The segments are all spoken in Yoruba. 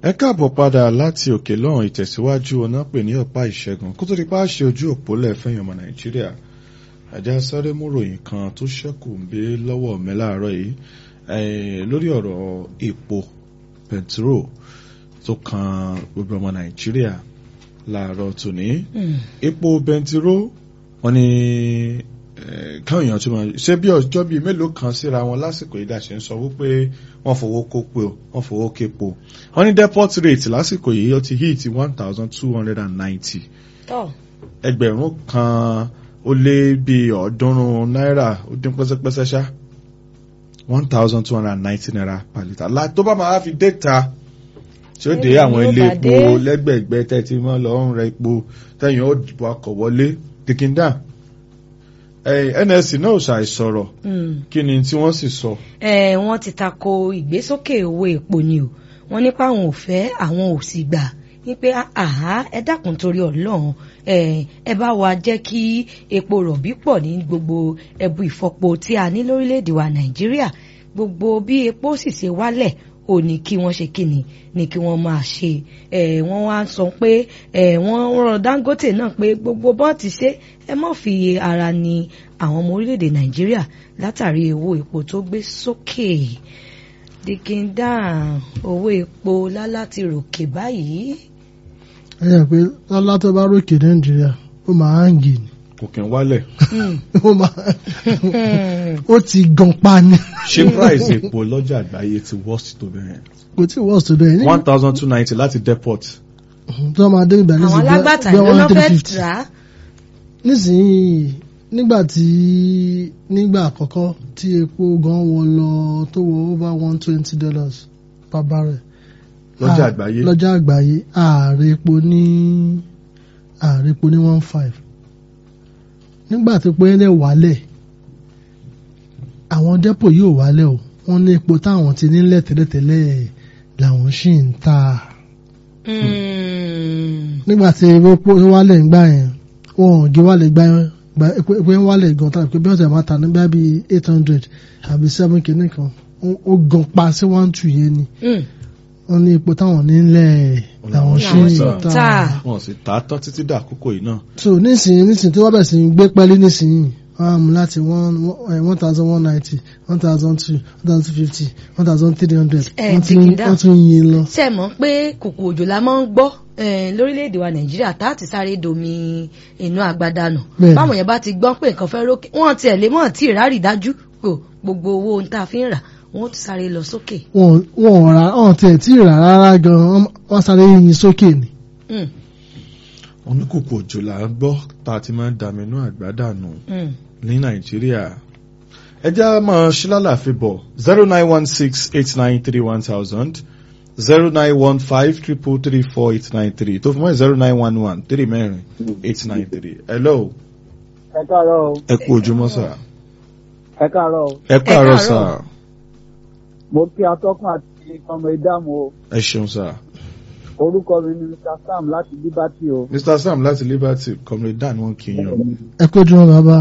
ẹ káàbọ̀ padà láti òkè lọ́hùn ìtẹ̀síwájú ọ̀nà pè ní ọ̀pá ìṣẹ́gun kó tó di pa ṣe ojú òpó lẹ́fẹ̀yìn ọmọ nàìjíríà àjá sáré múròyìn kan tó ṣẹ́kù ń gbé lọ́wọ́ mi láàárọ̀ yìí lórí ọ̀rọ̀ epo pẹntiró tó kan gbogbo ọmọ nàìjíríà láàárọ̀ tòní epo pẹntiró wọn ni káwọn èèyàn tó máa ṣe bí ọjọ́ bíi mélòó kan síra wọn lásìkò yìí dàṣẹ ń sọ wípé wọ́n fowó kó pé o wọ́n fowó képo wọ́n ní depot rate lásìkò yìí ó ti hit one thousand two hundred and ninety ẹgbẹ̀rún kan ó lé bíi ọ̀ọ́dúnrún náírà ó dín pẹ́sẹ́pẹ́sẹ́ ṣá one thousand two hundred and ninety naira per litre la tó bá máa fi déta tí ó dé àwọn ilé epo lẹ́gbẹ̀ẹ́gbẹ́ tẹ́tí mọ́ lọ́rùn rẹ epo tẹ́yìn ó dìbò akọ̀ wọlé dìkìndà nsc náà ṣàìsọ̀rọ̀ kí ni tí wọ́n sì sọ. wọ́n ti tako ìgbésókè owó epo ni o wọ́n nípa àwọn ò fẹ́ àwọn ò sì gbà wípé àhá ẹ dákun torí ọlọ́run ẹ bá wa jẹ́ kí epo rọ̀bì pọ̀ ní gbogbo ẹbu ìfọpo tí a ní lórílẹ̀‐èdè wa nàìjíríà gbogbo bí epo sì ṣe wálẹ̀ ò ní kí wọ́n ṣe kíni ní kí wọ́n máa ṣe wọ́n wá sọ pé wọ́n rọ dangote náà pé gbogbo bọ́ọ̀tì ṣe ẹ má fi ara ni àwọn ọmọ orílẹ̀‐èdè nàìjíríà látàrí owó epo tó gbé sókè dìkìndà owó epo lálá ti ròkè báyìí. ẹ yà pé lálá tó bá ròkè nàìjíríà ó máa ń gì ni. kò kí n wálẹ̀. ó máa ó ti gan pa ni. ṣé price epo lọ́jà àgbáyé ti worst tó bẹ̀rẹ̀. kò tí worst tó bẹ̀rẹ̀. one thousand two ninety láti depot. tí wọ́n máa dé ìgbà àwọn alágbàtà ló lọ́ fẹ́ rà á. nísìnyí nígbà tí nígbà àkọ́kọ́ tí epo gan wọ lọ tó wọ over one twenty dollars per barrel. lọ́jà àgbáyé. lọ́jà àgbáyé ààrẹ epo ní ààrẹ epo ní one five nígbà tó pé ẹ̀ wálẹ̀ àwọn dẹ́pò yóò wálẹ̀ o wọ́n ní epo táwọn ti nílẹ̀ tẹ́lẹ̀tẹ́lẹ̀ làwọn ṣì ń ta. nígbà tí epo wálẹ̀ ń gbà yẹn wọn ò gé wálẹ̀ gbà yẹn gba epo epo ń wálẹ̀ gan tàbí pé bí wọ́n ti máa ta ní bí i eight hundred àbí seven kìíní kan ó gan pa sí one two yẹn ni wọ́n ní epo táwọn nílẹ̀ làwọn ṣì ń ta. wọn sì ta tán títí dà àkókò yìí náà. so nísìnyí nísìnyí tí wọ́n bẹ̀ sí gbé pẹ́lí nísìnyí wọ́n á mú láti one one thousand one ninety one thousand two one thousand two fifty one thousand three hundred wọ́n tún yin lọ. ṣe mọ̀ pé kòkò òjò la máa ń gbọ́ lórílẹ̀‐èdè wa nàìjíríà tá a ti sáré domi inú agbádànù báwọn yẹn bá ti gbọ́ pé nǹkan fẹ́ rókè wọ́n tiẹ̀ lè mọ̀ tí ìrárì dájú gbogbo owó ohun tá a fi ń rà wọ́n ti sáré lọ sókè. wọn ò rà wọn tiẹ̀ tí ì rà rárá gan-an wọ́n sáré yin sókè ni. wọn ní kòkò òjò là ń gbọ́ tá a ti máa ń dàmínú àgbádànù ní nàìjíríà ẹjẹ́ a máa ṣí lálàáfíà bọ̀ zero nine one six eight nine three one thousand zero nine one five triple three four eight nine three tó fún mọ́ zero nine one one three mẹ́rin eight nine three hello. ẹ káàárọ̀ o. ẹ kú ojúmọ́ sà. ẹ káàárọ̀ o. ẹ káàárọ̀ sà. mo kí atọ́kùn àti ọmọ ìdáàmú o. ẹ ṣeun sà. orúkọ mi ni mr sam láti liberty o. mr sam láti liberty comrade dan wọn kì í yan. ẹ kó ojúmọ́ bàbá.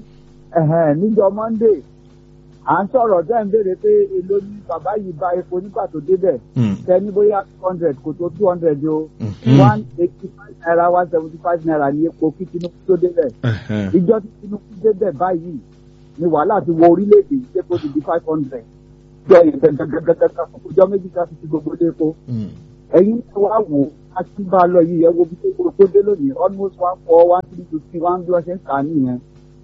níjọ́ monday à ń sọ̀rọ̀ tẹ́ ń béèrè pé èló ní bàbá yìí bá epo nígbà tó débẹ̀ tẹ ní bóyá two hundred kò tó two hundred o one eighty five naira one seventy five naira ní epo kí tinubu tó débẹ̀ ìjọ tí tinubu débẹ̀ báyìí ni wàhálà ti wọ orílẹ̀-èdè yìí epo ti di five hundred jọ yẹn gẹ́gẹ́gẹ́gẹ́gẹ́ ọjọ́ méjì ká fi ti gbogbo dé epo ẹ̀yin tí wàá wò á ti bá a lọ yìí ẹ wo bí epo dé lónìí almost one four one three two three one bí wọ́n ṣe ń kà á nìyẹn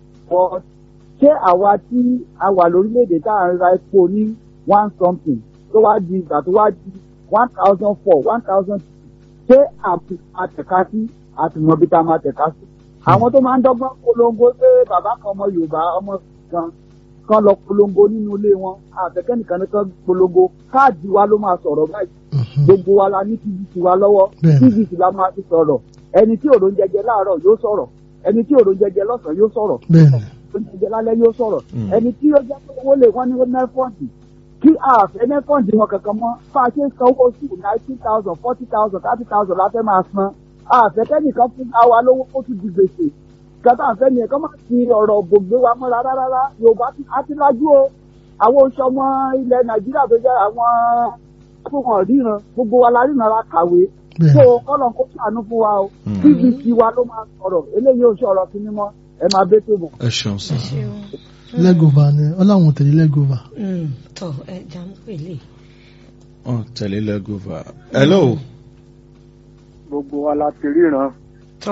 ṣé àwa tí a wà lórílẹ̀‐èdè tá à ń ra epo ní one something tó wá di ìgbà tó wá di one thousand four one thousand two ṣé àtẹ̀ká sí àtìmọ̀ bí tá a máa tẹ̀ka sí. àwọn tó máa ń dọ́gbọ́n polongo pé bàbá kan ọmọ yorùbá ọmọ kan kan lọ polongo nínú ilé wọn àtẹ̀kẹ́ nìkan nìkan polongo káàdì wa ló máa sọ̀rọ̀ báyìí gbogbo wa la ní tvc wa lọ́wọ́ tvc la máa fi sọ̀rọ̀ ẹni tí òrò ń jẹjẹ láàárọ̀ yóò sọ̀rọ̀ ẹni tí òrò ń jẹjẹ lọ́sàn-án yóò sọ̀rọ̀ oúnjẹ lálẹ́ yóò sọ̀rọ̀ ẹni tí ó jẹ́ pé owó lè wọ́n ní nẹ́fọ̀ndì kí àfẹ́ nẹ́fọ̀ndì wọn kankan mọ́ bá a ṣe ń sanwó sí ninety thousand forty thousand thirty thousand láfẹ́ máa san àfẹ́ kẹ́nìkan fún àwa lówó kó tún di gbèsè kẹta àfẹ́ ni ẹ̀kọ́ máa ti ọ̀rọ̀ gbòǹgbé wa mọ́ra rárá yorùbá á ti lájú o àwọn oṣù ọmọ ilẹ̀ nàìjíríà tó jẹ́ àwọn fún wọn ríran gbogbo wa la ríran la kàwé bẹ́ẹ̀ tó kọ́lọ̀ kó ṣàánú fún wa o Mm. tvc wa ló máa sọ̀rọ̀ eléyìí ò ṣọ̀rọ̀ sí mímọ́ ẹ máa bẹ́ tó bọ̀. ẹ ṣeun sá. lẹ́gọ̀và ni ọláwọn tẹ̀lé lẹ́gọ̀và. Mm, tọ ẹ jà ń pèlè. wọn tẹ̀lé lẹ́gọ́fà. hello. gbogbo wa la ti ríran tọ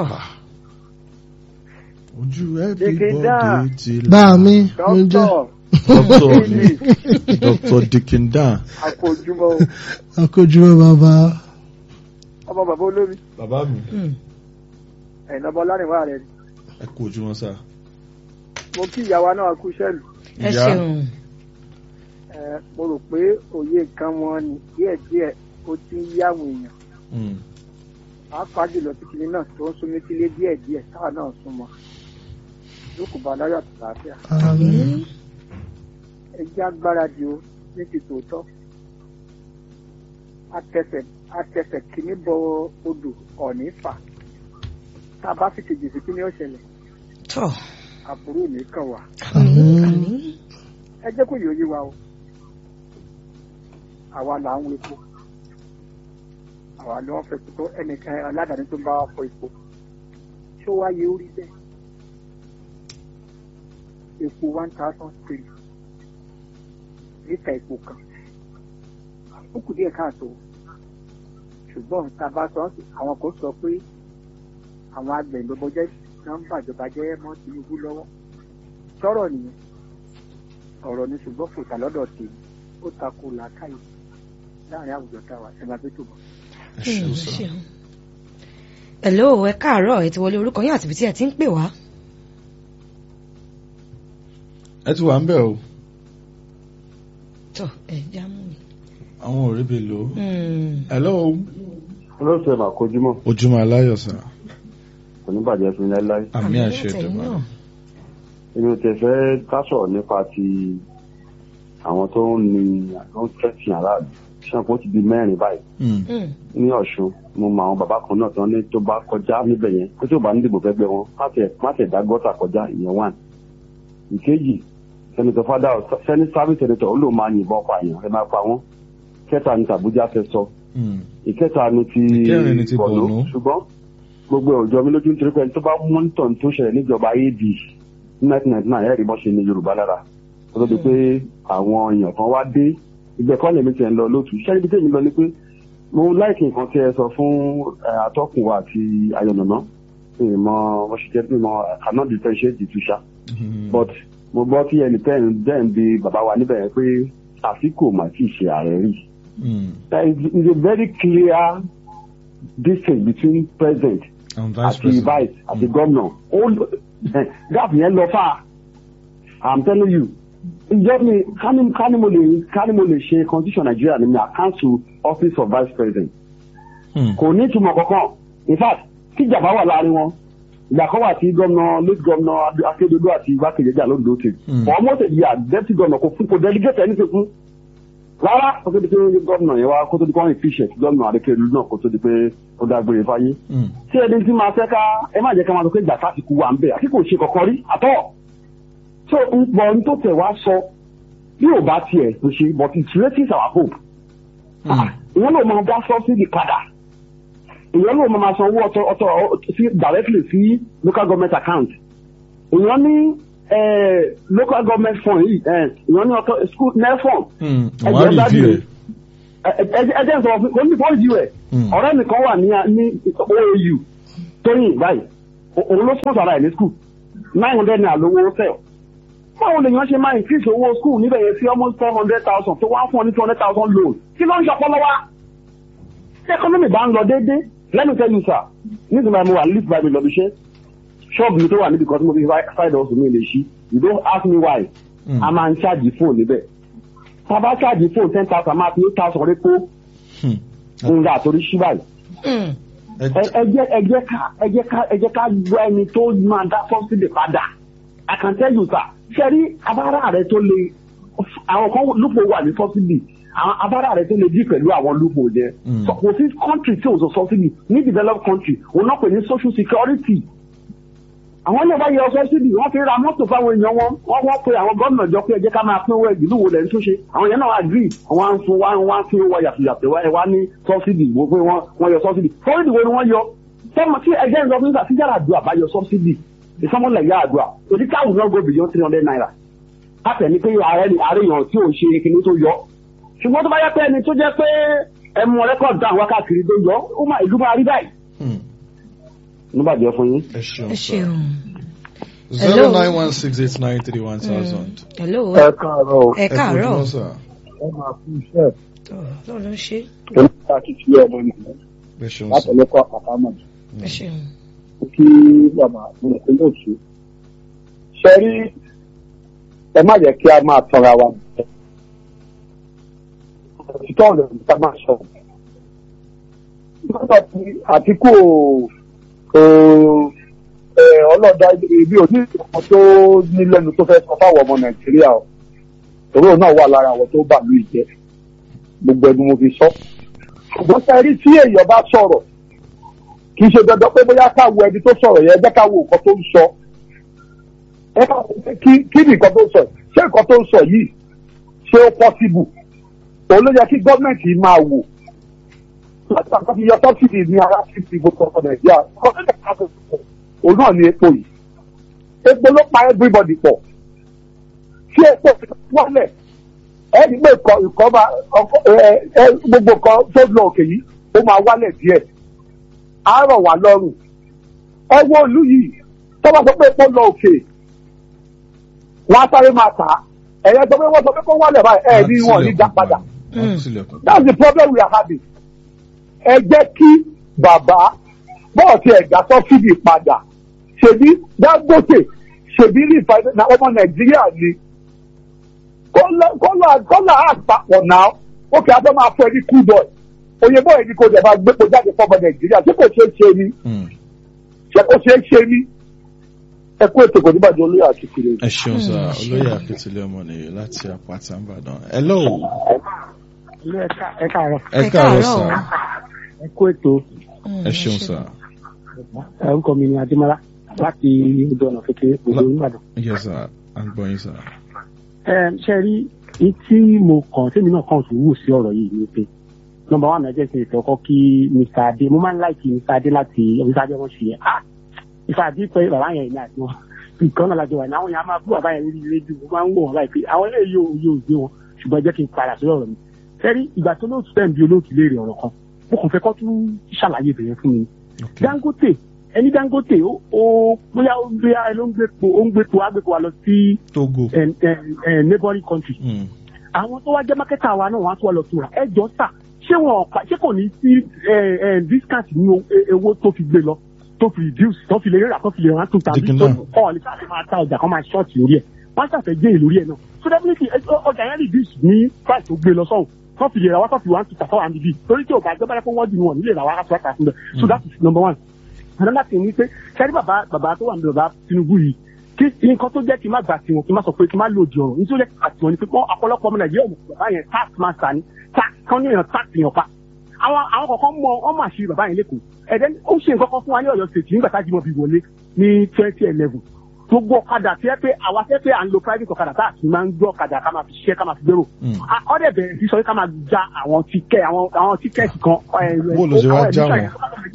ojú Dìkìdá. everybody ti là. bá mi mo jẹ́ dókítà dr dr dikinda. àkójúmọ́ akójúmọ́ bàbá ọmọ bàbá olómi bàbá mi. Mm, ẹ̀nà ọmọ lárìnwá rẹ̀ ni ẹ kú ojúmọ́ sá. mo kí ìyàwó náà kú sẹ́ẹ̀lì ẹ Ìyá. ṣeun ẹ̀ mo rò pé òye nǹkan wọn ni díẹ̀díẹ̀ ó ti ń yí àwọn èèyàn Mm. pàápàá jùlọ títí náà tó ń súnmí sílé díẹ̀díẹ̀ táwa náà súnmọ́ lókùn bá láyọ̀ àti àlàáfíà àmín ẹ jẹ́ agbáradì o ní ti tòótọ́ atẹsẹ̀ atẹsẹ̀ kìíní bọ odò ọ̀ní fà tá a bá fi kejì sí kíní ọ̀ṣẹ̀lẹ̀ tọ àbúrò ní kàn wá àmín àmín ẹ jẹ́ kó yòóyé wa o àwa là ń wo epo àwa ni wọ́n fẹ́ tó ẹnìkan aládàáni tó ń bá wa fọ epo ṣó wá yẹ orí bẹ́ẹ̀ epo one thousand three lítà epo kan ó kù díẹ̀ káàtó ṣùgbọ́n tá a bá sọ àwọn kan sọ pé àwọn agbẹ̀yìnbọ̀bọ̀jẹ́ nọ́mbà ìjọba jẹ́ mọ́ Tinubu lọ́wọ́ sọ̀rọ̀ nìyẹn ọ̀rọ̀ ni ṣùgbọ́n kò tà lọ́dọ̀ tèmi ó takò làákàyè láàrin àwùjọ táwa ẹ máa bẹ́ tó bọ̀. ẹ ṣeun Mm, sá. ṣeun. hello ẹ káàárọ̀ ẹ ti wọlé orúkọ yín àti ibi tí ẹ ti ń pè wá. ẹ ti wà ń bẹ̀ o. tọ ẹ já mú mi. àwọn ò rí bi lò ó. Mm, hello. olóòtú mà kojúmọ́ ojúmọ́ aláyọ̀ sá. kò ní bàjẹ́ fún yín láéláé àmì àṣẹ àtẹ̀yìn ìdọ̀bà. náà. èmi ò tẹ̀ fẹ́ ká sọ̀rọ̀ nípa ti àwọn tó ń ni tó ń tẹ̀sìn aráàlú ṣàǹkó ti di mẹ́rin báyìí Mm. Mm, ní ọ̀ṣun mo mọ àwọn bàbá kan náà tó ní tó bá kọjá níbẹ̀ yẹn pé tí ò bá ní dìbò fẹ́ gbé wọn má tẹ̀ má tẹ̀ dá gọ́tà kọjá ìyẹn wà. ìkejì sẹ́nitọ̀ fada sẹ́ni sábì sẹ́nitọ̀ ó lò máa yìnbọn pààyàn ẹ máa pa wọ́n kẹta ní tàbújá fẹ́ sọ Mm. ìkẹta ni ti Ìkẹrin ni ti Borno. ṣùgbọ́n gbogbo ọjọ́ mi lójú nítorí pé ẹni tó bá mọ́nítọ̀ tó ṣẹlẹ̀ níjọba ad ní nineteen ninety nine ẹ̀rí bọ́ ṣe ní yorùbá lára kó tó di pé àwọn èèyàn kan wá dé ìgbẹ́kọ́ lèmi tiẹ̀ ń lọ lótú iṣẹ́ ibi tèmi lọ ni pé mo láìkí nǹkan tí ẹ sọ fún ẹ, atọ́kùn wa àti ayọ̀nàná ìmọ̀ wọ́n ṣe jẹ́ ìmọ̀ cannot differentiate the two ṣá Mm. but mo gbọ́ tí ẹnì tẹ́ ń dẹ́ ń bi bàbá wa níbẹ̀ yẹn pé àsìkò mà tí ì ṣe ààrẹ rí Mm. there is, is a very clear distance between president and vice àti president. vice àti gómìnà ó gap yẹn lọ fà i'm telling you ìjọ mi kání kání mo lè kání mo lè ṣe constitution nigeria ni mi à council office of vice president Mm. kò ní ìtumọ̀ kankan in fact tíjàmbá wà láàrin wọn ìgbà kan wà tí gómìnà late gómìnà akédodo àti igbákejì ẹjà lóńdó tè Mm. for almost a year deputy gómìnà kò fún kò delegate ẹni fún rárá kó tó di pé gómìnà yẹn wá kó tó di pé wọn efficient gómìnà adékèlú náà kó tó di pé ó dágbére fáyé Mm. tí ẹni tí máa fẹ́ ká ẹ má jẹ́ ká máa sọ pé ìgbà sásìkò wà ń bẹ̀ àti kò ṣe kọ̀kan rí àtọ́ so ń pọ̀ ní tó tẹ̀ wá sọ bí ò bá tiẹ̀ tó ṣe but it raises our hope Mm. ìyẹn ló máa dá subsidy padà ìyẹn ló máa san owó ọ̀tọ̀ ọ̀tọ̀ sí directly sí local government account ìyẹn ní eh, local government fund yìí eh, ìyẹn ní ọ̀tọ̀ school nefond Mm. Ẹ wọ́n á jẹ́ rí dájú ìdí rẹ̀. ẹ jẹ́ sọ fún mi kò ní fọ́ọ̀jì rẹ̀ Mm. ọ̀rẹ́ mi kan wà ní ní OAU tóyìn báyìí O- òun ló sponsor ara ẹ̀ ní school nine hundred naira lówó fẹ́ báwo lè yàn ṣe máa increase owó school níbẹ̀ yẹn sí almost four hundred thousand tó wá fún ọ ní two hundred thousand loan kí ló ń ṣọpọlọ wa tí economy bá ń lọ déédéé let me tell you sir nígbà tí mo wà lift by mi lọ bí iṣẹ́ ṣọ́ọ̀bù mi tó wà níbi kan tí mo fi side hustle mi lè ṣí you don't ask me why Mm. a máa ń ṣáàjì fóònù níbẹ̀ tá a bá ṣáàjì fóònù ten thousand máa fi eight thousand rí kó Mm. ń ga àtòrí ṣí báyìí Mm, Ẹ- ẹ ẹ jẹ́ ẹ jẹ́ ká ẹ jẹ́ ká ẹ jẹ́ ká gbọ́ ẹni tó máa dá sọ́sídì padà I can tell you sir ṣẹ́rí abára rẹ tó le àwọn kan lúpọ̀ wà ní sọ́sídì àwọn abára rẹ tó le dí pẹ̀lú àwọn lúpọ̀ yẹn Mm. So, kò sí country tí ò sọ sọ́sídì ní developed country òun náà pè ní social security àwọn ilé wa yọ sọ́sídì wọ́n fi ra mọ́tò fáwọn èèyàn wọn wọ́n wọ́n pe àwọn gómìnà jọ pé ẹ jẹ́ ká máa pín owó ìdílù wo lẹ̀ ń túnṣe àwọn yẹn náà wà gírì wọ́n á ń fún wọ́n á ń fi owó yàtọ̀yàtọ̀ ẹ wá ní sọ́sídì wo pé wọ́n wọ́n yọ sọ́sídì sọ́sídì wo ni wọ́n yọ sọ́mọ tí ẹgbẹ́ ń lọ fún ìgbà yàrá àdúrà bá yọ sọ́sídì ìsọmọlẹ̀ yà àdúrà òdì káwù náà go beyond three hundred naira káfẹ́ ni pé ààrẹ àríyàn tí ò ṣe kinní tó yọ ṣùgbọ́n tó bá yẹ pé ẹni tó jẹ́ pé ẹmu rẹ́kọ̀dù dáhùn wákàtí tó yọ ó máa ìlú máa rí báyìí. nígbàjẹ́ fún yín. ẹ ṣeun ẹ sá ṣeun. zero nine one six eight nine three one thousand. hello ẹ káàárọ̀ o ẹ káàárọ̀ sá ẹ máa fún iṣẹ́ lọ́ọ̀ ló ń ṣe oníkà kìkì ọmọ nìyẹn ẹ ṣeun sá látọ̀lẹ́kọ̀ àpamọ́ ẹ ṣeun. kí bàbá mo lè lóòtú. ṣe rí ẹ má jẹ́ kí a máa tọra wa jẹ. òtítọ́ ọ̀rọ̀ ní ká máa sọ. nígbà tí àtìkù kò ọlọ́dà ibi òní ìṣòkan tó ní lẹ́nu tó fẹ́ sọ fáwọn ọmọ nàìjíríà o. òróró náà wà lára àwọn tó bà mí jẹ́ gbogbo ẹni mo fi sọ. ṣùgbọ́n ṣe rí tí èèyàn bá sọ̀rọ̀ kì í ṣe dandan pé bóyá ká wo ẹni tó sọ̀rọ̀ yẹn ẹgbẹ́ ká wo nǹkan tó ń sọ ẹ ká wo pé kí kí ni nǹkan tó ń sọ yìí ṣé nǹkan tó ń sọ yìí ṣé ó pọ́síbù òun ló yẹ kí gọ́ọ̀mẹ̀ntì máa wò láti àkọ́ fi yọ sọ́sìdì ní ara sí ti gbogbo ọkọ̀ nàìjíríà òun náà ní epo yìí epo ló pa everybody pọ̀ tí epo wọlẹ̀ ẹni pé ìkọ́ ìkọ́ máa gbogbo nǹkan tó lọ òkè yìí ó máa wálẹ̀ díẹ̀ á rọ̀ wá lọ́rùn ẹ wo ìlú yìí tó bá sọ pé epo lọ òkè wọn á sáré máa tà á ẹ̀yẹ sọ pé wọ́n sọ pé kó wálẹ̀ báyìí ẹ̀ ní wọn ní dá padà that's the problem we are having ẹ jẹ́ kí bàbá bọ́ọ̀sì ẹ̀dá sọ́fídì padà ṣèbí Dangote ṣèbí rí ìfàyè ọmọ Nàìjíríà ni kọ́lá àpapọ̀ náà ó kì í abẹ́ máa fẹ́ ní kúdọ̀ òyìnbó yìí ni kò dẹ̀ máa gbépo jáde fọmọ Nàìjíríà ṣé kò ṣeé ṣe ni ṣé kò ṣeé ṣe ni ẹ kú ètò ìgbòdìbàjẹ́ olóyè àkìtìlẹ̀. ẹ ṣeun sá olóyè àkìtìlẹ̀ ọmọ nìyí láti àpáta ìbàdàn hello ẹ káàárọ̀ ẹ káàárọ̀ sá ẹ kú ètò ẹ ṣeun sá orúkọ mi ni adémọlá láti odò ọ̀nà kékeré òjò oníbàdàn. yes sá à ń gbọ́ yín sá. ẹ ṣe rí ní tí mo kàn tèmi náà kàn tún wù sí ọ̀rọ̀ yìí ni pé nọ́mbà wà náà jẹ́ kí n fẹ́ kọ́ kí mr adé mo máa ń láìkí mr adé láti mr adé wọn ṣe yẹn ah ìfà àti pé bàbá yẹn ní àti wọn nǹkan náà lájọ wà ní àwọn yẹn á máa bú bàbá yẹn lórí rédíò mo máa ń wò wọn láì pé àwọn eléyìí yóò yóò gbé wọn ṣùgbọ́n jẹ́ kí n padà sórí ọ̀rọ̀ mi sẹ́rí ìgbà tó lóòtú fẹ́ bí olóòtú léèrè ọ̀rọ̀ kan mo kàn fẹ́ kọ́ tún ṣàlàyé bẹ̀rẹ̀ fún mi Dangote ẹni Dangote ó bóyá ó gbé ló ń gbé po ó ń gbé po á gbé po wa lọ sí Togo neighboring country àwọn tó wá jẹ́ mákẹ́tà wa náà wọ́n á tó wà lọ tura ẹ jọ sà ṣé wọn ọ̀pá ṣé kò ní sí discount ní owó tó fi gbé lọ tó fi reduce tó fi lè rírà tó fi lè rán tó tàbí tó ọ̀ lè sáà máa ta ọjà kan máa ṣọ́ọ̀tì lórí ẹ̀ wọ́n ṣàfẹ́ gé èlò lórí ẹ̀ náà so definitely ọjà yẹn reduce ní price tó gbé lọ sọ́hùn tó fi lè ra wá tó fi wá ń tuta fáwọn àmì torí tí o bá gbé báyìí fún wọ́n dì wọ́n nílé ra wá láti wá kà fún bẹ́ẹ̀ so that is number one another thing ni pé sẹ́rí bàbá bàbá tó wà ní bàbá Tinubu yìí kí nǹkan tó jẹ́ kí n má gbà tiwọn kí n má sọ pé kí n má lòdì ọ̀rọ̀ nítorí àtiwọn ni pé wọ́n ọ̀pọ̀lọpọ̀ ọmọ Nàìjíríà ọmọ bàbá yẹn tax master ni tax kan ní èèyàn tax yàn pa àwọn àwọn kọ̀ọ̀kan mọ ọmọ àṣírí bàbá yẹn lẹ́kọ̀ọ́ ẹ̀dẹ́ ó ṣe nǹkan kan fún wa ní Ọ̀yọ́ state nígbà tá a jìmọ̀ bí wọlé ní twenty eleven gbogbo ọ̀kadà tí ẹ pé àwa fẹ́ pé à ń lo private ọ̀kadà tá a sì máa ń gbé ọ̀kadà ká máa fi ṣiṣẹ́ ká máa fi gbèrò ọ̀dẹ̀ bẹ̀rẹ̀ sí sọ pé ká máa ja àwọn tíkẹ́ àwọn àwọn tíkẹ́ẹ̀tì kan bó ló ṣe wá já wọn.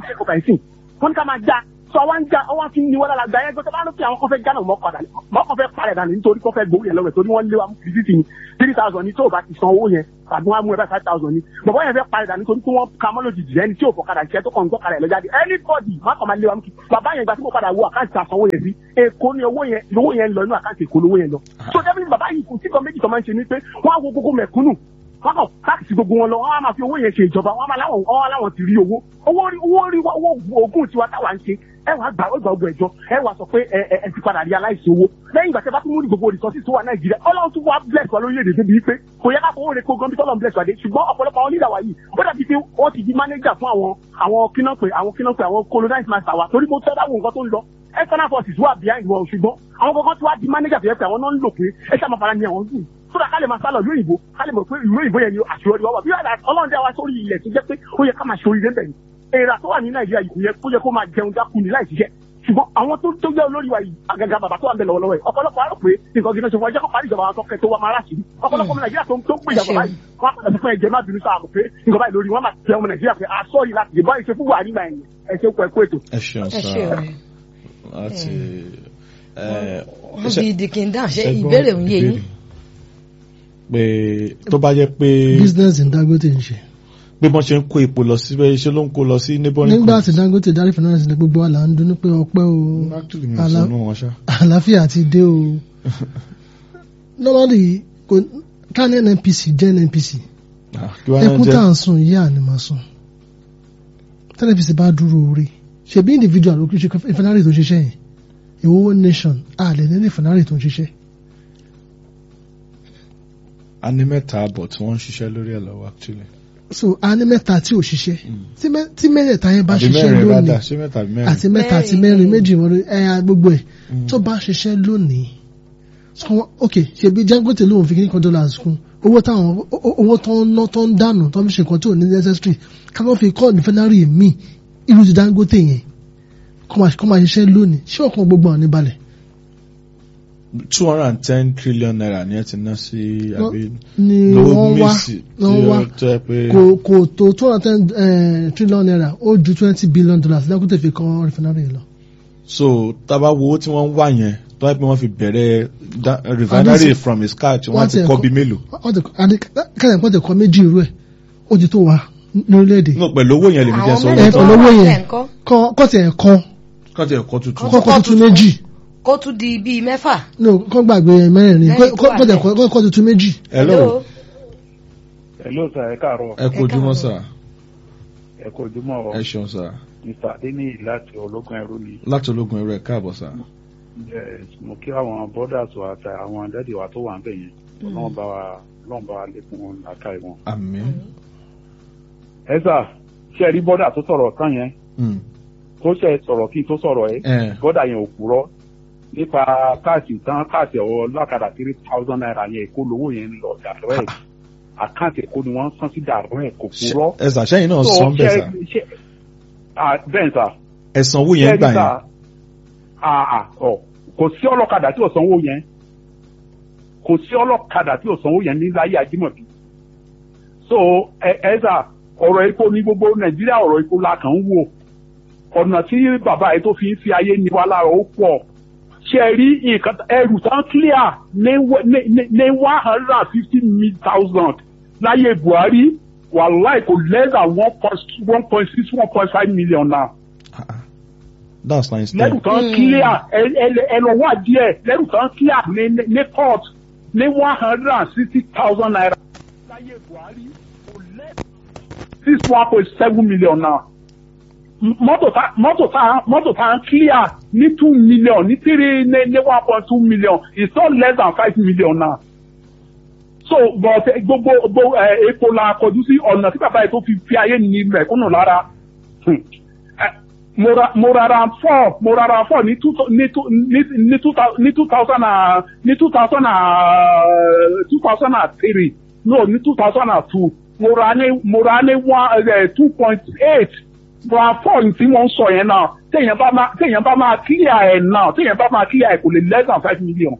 wọ́n ní ká máa já sọ wá ń já ọwọ́ fi ń ní wọ́n lára gba yẹn gbọ́dọ̀ bá ló fi àwọn kan fẹ́ já náà mọ́ padà mọ́ kan fẹ́ parẹ́ dànù nítorí kan fẹ́ gbowó yẹn lọ́wọ́ torí wọ́n lé wa mú fìdíìtì ní three thousand ní tó o bá ti san owó yẹn tàbí wọ́n á mú ẹ bá five thousand ní bọ̀bọ̀ yẹn fẹ́ parẹ́ dànù nítorí pé wọ́n ka mọ́ lójijì ẹni tí ò fọ̀kadà jẹ́ tó kàn ń gbọ́kadà ẹ̀ lọ́jáde anybody má kàn máa lé wa mú kí bàbá yẹn gba tí mo padà wo àkáǹtì àsanwó yẹn sí èkó ni owó yẹn lówó yẹn lọ inú àkáǹtì èkó lówó yẹn lọ so definitely bàbá yìí kò sí kan méjì tó máa ń ṣe ní pé wọ́n á wo gbogbo mẹ̀kúnnù wọ́n kàn táàkì gbogbo wọn lọ wọ́n á máa fi owó yẹn ṣe ìjọba wọ́n á máa láwọn wọ́n á láwọn ti rí owó owó rí owó rí owó oògùn tiwa táwa ń ṣe ẹ wàá gbà ọgbà ọgbà ẹjọ́ ẹ wàá sọ pé ẹ ẹ ti padà rí aláìsí owó lẹ́yìn ìgbà tí a bá tún mú ní gbogbo resources tó wà nàìjíríà ọlọ́run tún wá bless wa lórílẹ̀‐èdè débi pé kò yẹ ká fowó rẹ̀ kó gan bí tọ́lọ̀ ń bless wa dé ṣùgbọ́n ọ̀pọ̀lọpọ̀ àwọn leader wa yìí ó dàbí pé wọ́n ti di manager fún àwọn àwọn kíná pé àwọn kíná pé àwọn colonize master wa torí mo tẹ́ dáwọ́ nǹkan tó ń lọ external forces wà behind wọn ṣùgbọ́n àwọn kankan tí wàá di manager tó yẹ pé àwọn náà ń lò pé ẹ ṣáà máa fara ní àwọn dùn sódà ká lè máa sálọ ìlú òyìnbó ká lè mọ̀ pé ìlú òyìnbó yẹn ni àṣeyọrí wa wà bí ọlọ́run dá wa sórí ilẹ̀ tó jẹ́ pé ó yẹ ká máa ṣorí débẹ̀ ni èèrà tó wà ní nàìjíríà yìí kò yẹ kó máa jẹun dákú ní láì ṣiṣẹ́ ṣùgbọ́n àwọn tó tó jẹ́ olórí wa yìí àgàgà bàbá tó wà ń bẹ lọ́wọ́lọ́wọ́ yìí ọ̀pọ̀lọpọ̀ àrò pé nǹkan gidi ṣe fún ẹjẹ́ kó parí ìjọba àwọn tó wà máa ráṣì ní ọ̀pọ̀lọpọ̀ ọmọ nàìjíríà tó tó ń pè ìjọba yìí wọ́n á padà sí fún ẹ̀jẹ̀ má bínú sáà mọ̀ pé nǹkan báyìí lórí wọn máa tẹ ọmọ nàìjíríà pé aṣọ yìí láti dìbò ìṣe fún buhari gbà yẹn ẹ ṣe kọ ẹkọ ètò. ẹ ṣeun ẹ sá ṣe o láti wọ́n fi dìkìndà ṣe ìbéèrè òun yé yín. pé tó bá jẹ́ pé business in Dangote ń ṣe. pé wọ́n ṣe ń kó epo lọ síbẹ̀ ṣé ló ń kó lọ sí neighboring nígbà tí Dangote darí finance ní gbogbo àlà ń dunnú pé ọpẹ́ o actually mi ò àlà- sọnù wọn ṣá. àlàáfíà ti dé o normally kò ká ní NNPC jẹ́ NNPC Ah, kí wàá ẹkún tá à jẹ́ ń sùn yìí à ní máa sùn tí NNPC bá dúró orí ṣebí individual ló kí ṣe ìfẹ́nárì tó ń ṣiṣẹ́ yẹn ìwọ́wọ́ nation àlẹ́ ní ìfẹ́nárì tó ń ṣiṣẹ́ a ní mẹ́ta àbọ̀ tí wọ́n ń ṣiṣẹ́ lórí ẹ̀ lọ́wọ́ actually. so a ní mẹ́ta tí ò ṣiṣẹ́ tí mẹ́- tí mẹ́rẹ̀ẹ̀ta yẹn bá àbí ṣiṣẹ́ mẹ́rin lónìí rádà ṣé mẹ́ta àbí mẹ́rin. àti mẹ́ta àti Mẹ́rin. mẹ́rin méjì wọn ẹ̀yà gbogbo ẹ̀ tó bá ṣiṣẹ́ lónìí so wọ́n- ok ṣebí Dangote lóun fi kíní kan dollars kún owó táwọn o- o- owó tó ń ná tó ń dànù tó ń ṣe nǹkan tí ò ní necessary ká ló fi kọ́ nìfẹ́nárì míì irú ti Dangote yẹn kó máa kó máa ṣiṣẹ́ lónìí ṣé ọkàn gbogbo àwọn níbalẹ̀ two hundred and ten trillion naira ni ẹ ti ná sí àbí ni lówó wọ́n wá mísì tí wọ́n wá ó jẹ́ pé kò kò tó two hundred and ten trillion naira ó ju twenty billion dollars Dangote fi kọ́ rìfẹ́nárì lọ. so tábà wo owó tí wọ́n ń wá yẹn tó wáyé pé wọ́n fi bẹ̀rẹ̀ da- refinery Àdísì- from scratch wọ́n wọ́n ti ti kọ́ ẹ̀kọ́- bí mélòó. wọ́n ti kẹ́lẹ̀ pọ́n ti kọ́ méjì irú ẹ̀ ó ti tó wa lórílẹ̀‐èdè no pẹ̀lú owó yẹn lèmi jẹ́ sọ àwọn ẹ̀ owó mẹ́rin tó tó pẹ̀lú owó wà yẹn. nílẹ̀ ńkọ́ kọ́ kọ́ tiẹ̀ kan kọ́ ti ẹ̀kọ́ tuntun. Kọ́- kọ́ kọ́ tuntun méjì kó tún di bíi mẹ́fà. no kọ́ gbàgbé mẹ́rin Mẹ́rin kọ́ tó kọ́ wà kọ́ tiẹ̀ nílẹ̀. kọ́ kọ́ tuntun méjì. hello Hello sir, ẹ káàárọ̀. ẹ kú ojúmọ́ sà Ẹ kú ojúmọ́ ọ. ẹ ṣeun sà Mr. Adeniyi láti ológun ẹrú ni. láti ológun ẹrú ẹ káàbọ̀ sà. Yes, Mo kí àwọn borders wa àti àwọn dádì wa tó wà ń bẹ̀ yẹn. Ọlọ́run bá wa Ọlọ́run bá wa lékún àká ìwọ̀n. àmín. Ẹ sà, ṣé ẹ rí bọ́dà tó sọ̀rọ̀ tán yẹn? Mm. Tó ṣe sọ̀rọ̀ kí n tó sọ̀rọ̀ ẹ. ẹ Bọ́dà yẹn ò kúrọ́. Nípa káàsì tán káàsì ọ̀wọ́ lákàdá three thousand naira yẹn èkó lówó yẹn ń lọ dàrọ́ ẹ̀. Àkáǹtì èkó ni wọ́n ń san sí dàrọ́ ẹ̀ kò kúrọ́. ẹ sà sẹ́yìn náà So, sọ ń bẹ̀ ṣé- sà ṣé- Ah, Bẹ́ẹ̀ sà. ẹ san owó yẹn gbà yẹn. àà ọ kò sí ọlọ́kadà tí ò sanwó yẹn kò sí ọlọ́kadà tí ò sanwó yẹn ní láyé ajímọ̀bí so ẹ ẹ sà ọ̀rọ̀ epo ní gbogbo nàìjíríà ọ̀rọ̀ epo la kàn ń wò ọ̀nà tí bàbá yìí tó fi ń fi ayé ní wa lára ó pọ̀ ṣe é rí nǹkan ẹrù tán clear ní wẹ- ní ní- ní one hundred and fifty thousand láyé buhari wàláì kò less than one point one point six one point five million now Ah, ah. that's nice lẹ́rù thing. tán clear ẹ ẹ- ẹ lọ wá díẹ̀ lẹ́rù tán clear ní ní- ní court ní one hundred and sixty thousand naira. láyé buhari kò lẹ́ six one point seven million now. M- mọ́tò tá mọ́tò tá mọ́tò tá clear ní two million ní three ní ní one point two million it's not less than five million now. so but eh, gbogbo gbogbo ẹ epo la kọjú sí ọ̀nà tí bàbá yìí tó fi fi ayé ní mẹ̀kúnnù lára. Hmm mo ra mo ra ram four mo ra ram four ní two ní two ní ní two thou- ní two thousand and ní two thousand and two thousand and three no ní two thousand and two mo ra ní mo ra ní one two point eight ram four tí wọ́n ń sọ yẹn náà téèyàn bá máa téèyàn bá máa clear ẹ̀ náà téèyàn bá máa clear ẹ̀ kò lè less than five million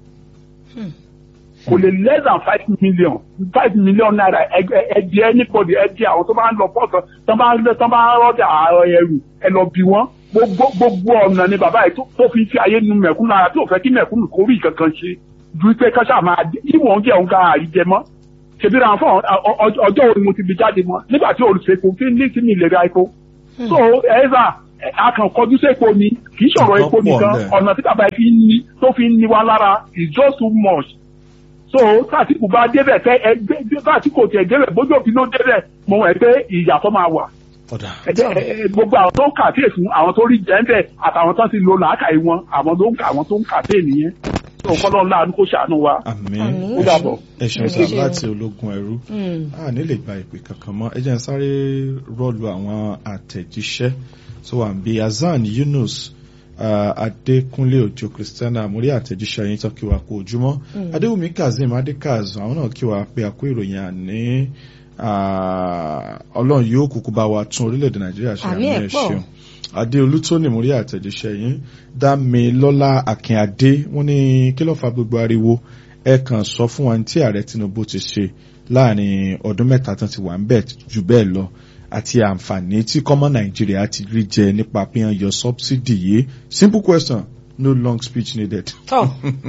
kò lè less than five million five million naira ẹdí anybody ẹdí àwọn tó bá ń lọ pọ̀tọ̀ tó bá ń tó bá ń rọ́jà ẹrù ẹ lọ bí wọ́n gbogbo gbogbo ọ̀nà ni bàbá yìí tó- tó fi ń fi ayé nu mẹ̀kúnnù lára tí ò fẹ́ kí mẹ̀kúnnù kó rí kankan ṣe ju pé káṣá máa ìwọ̀n jẹ́ òun ká àríjẹ mọ́ ṣèbí ra fún ọ- ọ- ọjọ́ òní mo ti fi jáde mọ́ nígbà tí olùsèkò fi ní sí mi lè ra epo so ẹ̀ẹ́dà akànkọjú sẹ́po ni kì í ṣọ̀rọ̀ Nǹkan epo pọ̀ nìkan ńbẹ̀. ọ̀nà tí bàbá yìí fi ń ní tó fi ń ní wa lára is just too much so tàtìkù bá débẹ̀ tẹ ẹgbẹ́ tàtìkù tiẹ̀ débẹ̀ bójú òfin ló débẹ̀ mo mọ̀ ẹ́ pé ìyàtọ̀ máa wà ọ̀dà ẹjẹ ẹ- ẹ- gbogbo àwọn tó ń kàtẹ́ fún àwọn tó rí jẹ́ńbẹ̀ àtàwọn tó ti lo làákàyè wọn àwọn tó ń kà àwọn tó ń kàtẹ́ nìyẹn tó kọ́lọ́ ńlá kó ṣàánú wa. àmín Àmín. Ó dàbọ̀. ẹ ṣeun sà Ẹ ṣeun. láti ológun ẹrú Mm. a ní lè gba ìpè kankan mọ́ ẹ jẹ́ n sáré rọ́ọ̀lù àwọn àtẹ̀jíṣẹ́ tó wà ń bí Hasan Yunus uh, Adékúnlé Òjó Christiana àmúrí àtẹ̀jíṣẹ́ yín tó kí wa kú ojúmọ́ Adéwùmí Kazeem Adékaz àwọn náà kí wa pé àkó ìròyìn àní ah, Ọlọ́run yóò kúkú bá wa tún orílẹ̀-èdè Nàìjíríà ṣe Àmín ẹ̀ àmì ẹ̀ pọ̀. ṣeun adéolú tó ní múrí àtẹ̀jíṣẹ́ yín dámilọ́lá akínadé wọ́n ní kí ló fa gbogbo ariwo ẹ kàn sọ fún wa ní tí ààrẹ tinubu ti ṣe láàrin ọdún mẹ́ta tán ti wà ń bẹ̀ jù bẹ́ẹ̀ lọ àti àǹfààní tí kọ́mọ nàìjíríà ti rí jẹ nípa pín yọ subsidy yìí simple question no long speech needed. tọ́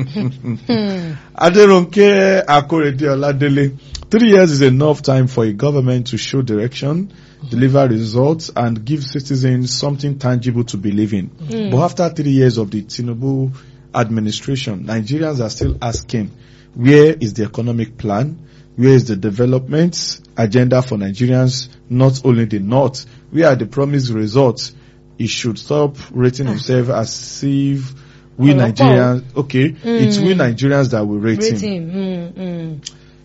adérónkè akórèdé ọládélé three years is enough time for a government to show direction deliver results and give citizens something tangible to believe in. Mm. But after three years of the Tinubu administration, Nigerians are still asking, where is the economic plan? Where is the development agenda for Nigerians, not only the North? Where are the promised results? He should stop rating himself as if we Nigerians, okay, mm. it's we Nigerians that will rate, rate him. him. Mm, mm.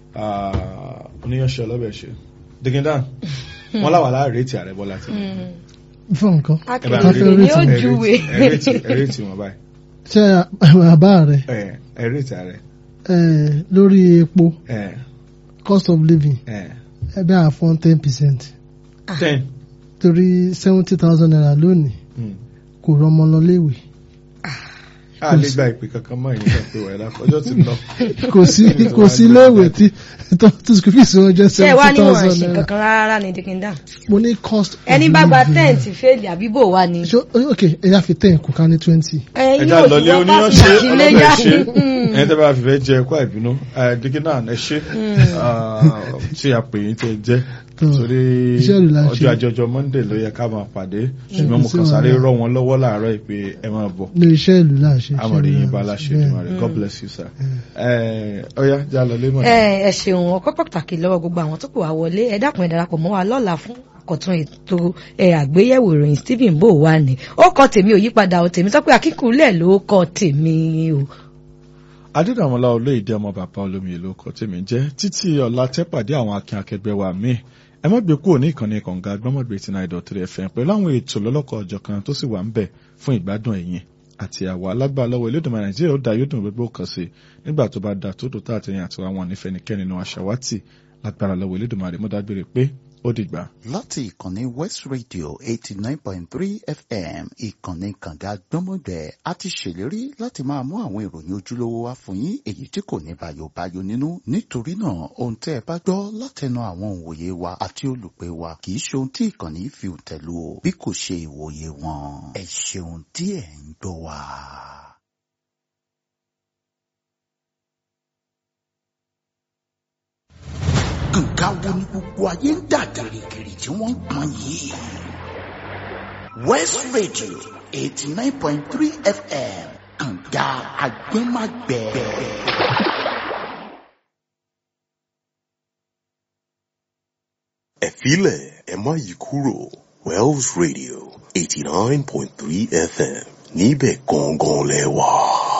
Uh, oníyanṣẹ́ ọlọ́bẹ̀ digindan wọn láwà láàrin tí ààrẹ bọ́lá ti. fún nǹkan. akérèdé ni ó júwe. ẹrẹ́tì wọn báyìí. ṣé àbá rẹ ẹrẹ́tì ààrẹ. lórí epo cost of living ẹbí àfọn ten percent. ten. torí seventy thousand naira lónìí kò rọmọ lọ léèwé a lè gba ìpè kankan mọ́ ìyẹn pé wà lápò ọjọ́ ti lọ. kò sí kò sí léèwé tí tó school fees wọn jẹ́ ṣé wá seventy ní wọn thousand ṣe naira kankan rárá ní dikinda. mo ní cost of ẹni bá gba living. tẹ́ǹtì fèlì àbíbò wa ni. ṣó ok ẹ̀yà fi ten kò ká ní twenty. ẹyin ẹja ò lọlé sí wọ́n bá oníyanṣẹ́ fi ọlọ́bẹ̀ àtìlẹ́yà. ṣe ẹni tẹ́ bá fi fẹ́ jẹ ẹ̀kọ́ àìbínú digindan ẹ ṣe tí a pè yín tẹ́ jẹ́ Tó, torí iṣẹ́ ìlú la ń ṣe. ọjọ́ àjọjọ monday ló yẹ ká máa pàdé ṣùgbọ́n mo sí kàn sáré wàhálà. rọ́ wọn lọ́wọ́ láàárọ̀ ìpè ẹ máa bọ̀ ní iṣẹ́ ìlú là ń ṣe. iṣẹ́ amọ̀rẹ̀ ìlú yín là bá ń ṣe. láṣẹ Bẹ́ẹ̀. ìdùnmọ̀rẹ̀ god bless you sir. ẹ ọyá já lọ lé mọ̀ ẹ ẹ ṣeun ọpẹ́ pàtàkì lọ́wọ́ gbogbo àwọn tó pè wá wọlé ẹ dákun ẹ darapọ̀ mọ́ wa lọ́la fún àkọ̀tun ètò ẹ àgbéyẹ̀wò ìròyìn stephen bò wá ní ó kọ tèmi ò yípadà ò tèmi tọ́pẹ́ akíkúlẹ̀ ló kọ tèmi o. adédàmọ́lá olóyèdè ọmọ bàbá olómi ìlú ọkọ̀ tèmi jẹ́ títí ọ̀la tẹ́pàdé àwọn akin akẹgbẹ́ wa míì ẹ má gbé kúrò ní ìkànnì kànga gbọ́mọ̀gbé tí náà ìdọ̀tí fm pẹ̀lú àwọn ètò lọ́lọ́kọ̀ ọjọ́ kan tó sì wà ń bẹ̀ fún ìgbádùn ẹ̀yin àti àwa alágbára lọ́wọ́ elédùnmọ̀ nàìjíríà ó da yóò dùn gbogbo kan sí nígbà tó bá da tó dò tá àtẹ̀yìn àti àwọn onífẹ̀nikẹ́ni nínú àṣàwátì lágbára lọ́wọ́ elédùnmọ̀ àdèmọ́dágbére pé ó dìgbà. láti ìkànnì west radio eighty nine point three fm ìkànnì kànga gbọ́mọgbẹ́ a ti ṣèlérí láti máa mú àwọn ìròyìn ojúlówó wá fún yín èyí tí kò ní bàyòbáyò nínú nítorí náà ohun tẹ́ ẹ bá gbọ́ látẹnu àwọn òǹwòye wa àti olùpẹ̀ wa kì í ṣe ohun tí ìkànnì yìí fi tẹ̀lú o bí kò ṣe ìwòye wọn ẹ ṣeun tí ẹ ń gbọ́ wa. nǹkan wo ni gbogbo ayé ń dà gìrìgìrì tí wọ́n ń pọn yìí. west radio eighty nine point three fm kànga agbẹ́màgbẹ́. ẹ filẹ̀ ẹ má yí kúrò wells radio eighty nine point three fm níbẹ̀ gangan lẹ wà.